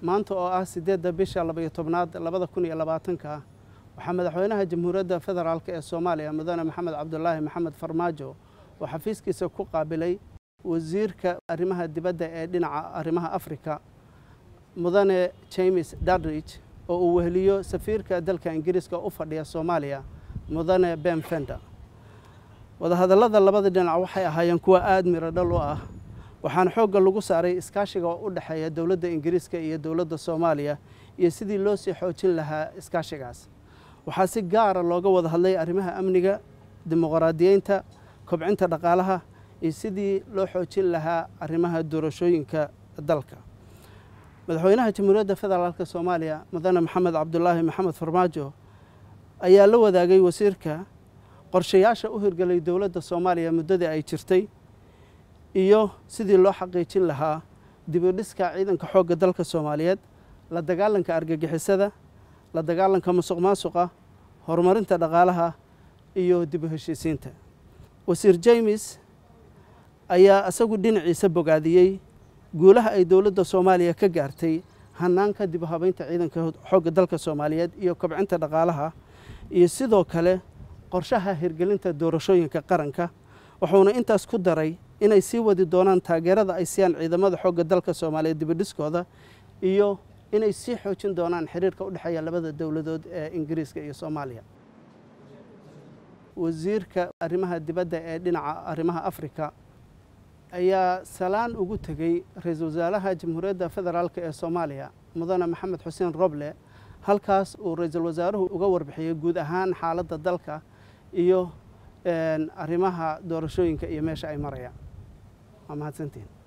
maanta oo ah siddeedda bisha labaiyo tobnaad labada kun iyo labaatanka waxaa madaxweynaha jamhuuriyadda federaalk ee soomaaliya mudane maxamed cabdulaahi maxamed farmaajo oo xafiiskiisa ku qaabilay wasiirka arrimaha dibadda ee dhinaca arrimaha afrika mudane james dadrich oo uu weheliyo safiirka dalka ingiriiska u fadhiya soomaaliya mudane ben fender wadahadallada labada dhinac waxay ahaayeen kuwa aada miro dhal u ah waxaana xoogga lagu saaray iskaashiga u dhexeeya dowladda ingiriiska iyo dowladda soomaaliya iyo sidii loo sii xoojin lahaa iskaashigaas waxaa si gaara looga wada hadlay arrimaha amniga dimuqraadiyeynta kobcinta dhaqaalaha iyo sidii loo xoojin lahaa arrimaha doorashooyinka dalka madaxweynaha jamhuuriyadda federaalk soomaaliya mudane maxamed cabdulaahi maxamed farmaajo ayaa la wadaagay wasiirka qorshayaasha u hirgelay dowladda soomaaliya muddadii ay jirtay iyo sidii loo xaqiijin lahaa dibudhiska ciidanka xoogga dalka soomaaliyeed la dagaalanka argagixisada la dagaalanka musuq maasuqa horumarinta dhaqaalaha iyo dib u heshiisiinta wasiir james ayaa isagu dhinaciisa bogaadiyey guulaha ay dowladda soomaaliya ka gaartay hanaanka dib u habeynta ciidanka xoogga dalka soomaaliyeed iyo kobcinta dhaqaalaha iyo sidoo kale qorshaha hirgelinta doorashooyinka qaranka wuxuuna intaas ku daray inay sii wadi doonaan taageerada ay siiyaan ciidamada xoogga dalka soomaaliyeed dibadhiskooda iyo inay sii xoojin doonaan xiriirka u dhexeeya labada dowladood ee ingiriiska iyo soomaaliya wasiirka arrimaha dibadda ee dhinaca arrimaha afrika ayaa salaan ugu tegey ra-iisul wasaaraha jamhuuriyadda federaalk ee soomaaliya mudane maxamed xuseen roble halkaas uu ra-iisul wasaaruhu uga warbixiyey guud ahaan xaaladda dalka iyo arrimaha doorashooyinka iyo meesha ay marayaan waa mahadsantiin